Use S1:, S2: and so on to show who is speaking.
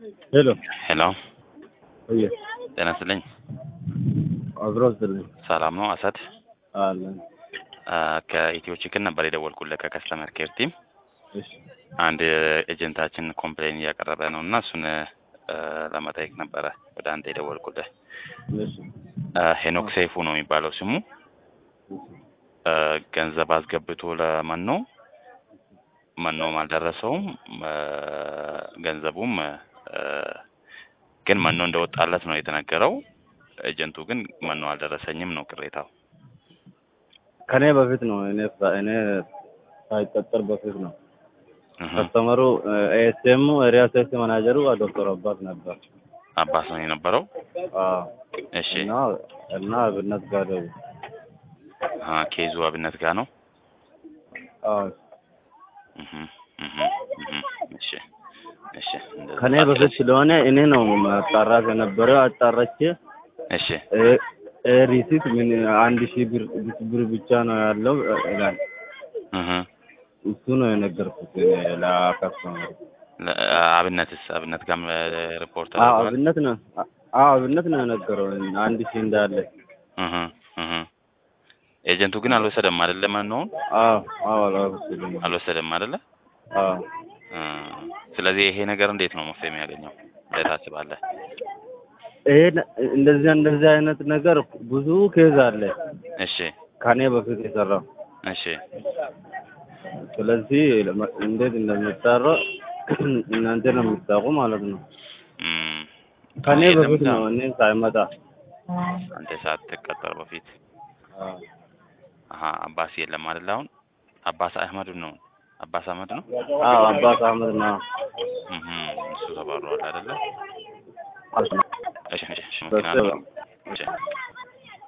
S1: ሄሎ
S2: ሄሎ
S1: እየ
S2: ጤና ይስጥልኝ።
S1: አብሮ ስልኝ
S2: ሰላም ነው አሳድ?
S1: አለን።
S2: አ፣ ከኢትዮ ቺክን ነበር የደወልኩልህ ከከስተመር ኬር ቲም።
S1: እሺ
S2: አንድ ኤጀንታችን ኮምፕሌን እያቀረበ ነው እና እሱን አ፣ ለመጠየቅ ነበረ ወደ አንተ የደወልኩልህ።
S1: እሺ
S2: አ፣ ሄኖክ ሰይፉ ነው የሚባለው ስሙ። አ፣ ገንዘብ አስገብቶ ለመኖ መኖም አልደረሰውም። አ፣ ገንዘቡም አ፣ ግን መኖ እንደወጣለት ነው የተነገረው። ኤጀንቱ ግን መኖ አልደረሰኝም ነው ቅሬታው።
S1: ከኔ በፊት ነው እኔ ሳ- እኔ ሳይቀጠር በፊት ነው
S2: እህ፣
S1: ከስተመሩ ኤስኤም ኤሪያ ሴፍቲ ማናጀሩ ዶክተር አባት ነበር።
S2: አባስ ነው የነበረው።
S1: አዎ
S2: እሺ
S1: እና እና አብነት ጋር ደውል
S2: አ፣ ኬዙ አብነት ጋር ነው።
S1: አዎ
S2: እህ፣ እህ፣ እህ፣ እሺ እሺ እንደዛ
S1: ከኔ በፊት ስለሆነ እኔ ነው ማጣራት የነበረው አጣራቼ
S2: እሺ
S1: እ- እ ሪሲት ምን አንድ ሺህ ብር ብር ብቻ ነው ያለው ይላል።
S2: እህ፣
S1: እሱ ነው የነገርኩት እኔ ለከስተመሩ።
S2: ለ- አብነትስ አብነት ጋርም ሪፖርት
S1: አዎ
S2: አድርጓል።
S1: አብነት ነው አዎ አብነት ነው የነገረው አንድ ሺህ እንዳለ።
S2: እህ፣ እህ። ኤጀንቱ ግን አልወሰደም አይደለ? መኖውን
S1: አዎ አዎ አልወሰደም።
S2: አልወሰደም አይደለ?
S1: አዎ
S2: እ፣ ስለዚህ ይሄ ነገር እንዴት ነው መፍትሄ የሚያገኘው ብለህ ታስባለህ?
S1: ይሄ ነ- እንደዚህ እንደዚህ አይነት ነገር ብዙ ኬዝ አለ
S2: እሺ
S1: ከኔ በፊት የሰራው።
S2: እሺ
S1: ስለዚህ ለመ- እንዴት እንደሚጣራ እናንተ ነው የምታውቁ ማለት ነው።
S2: እም፣
S1: ከኔ
S2: የለም
S1: በፊት
S2: እዛ?
S1: ነው እኔ ሳይመጣ።
S2: አንተ ሳትቀጠር በፊት
S1: አዎ
S2: አሀ አባስ የለም አይደል? አሁን አባስ አህመድ ነው አባስ አህመድ ነው።
S1: አዎ አባስ አህመድ ነው።
S2: እህ፣ እሱ ተባሯል አይደለ?
S1: አዎ
S2: እሺ እሺ እሺ፣ መኪና አለው።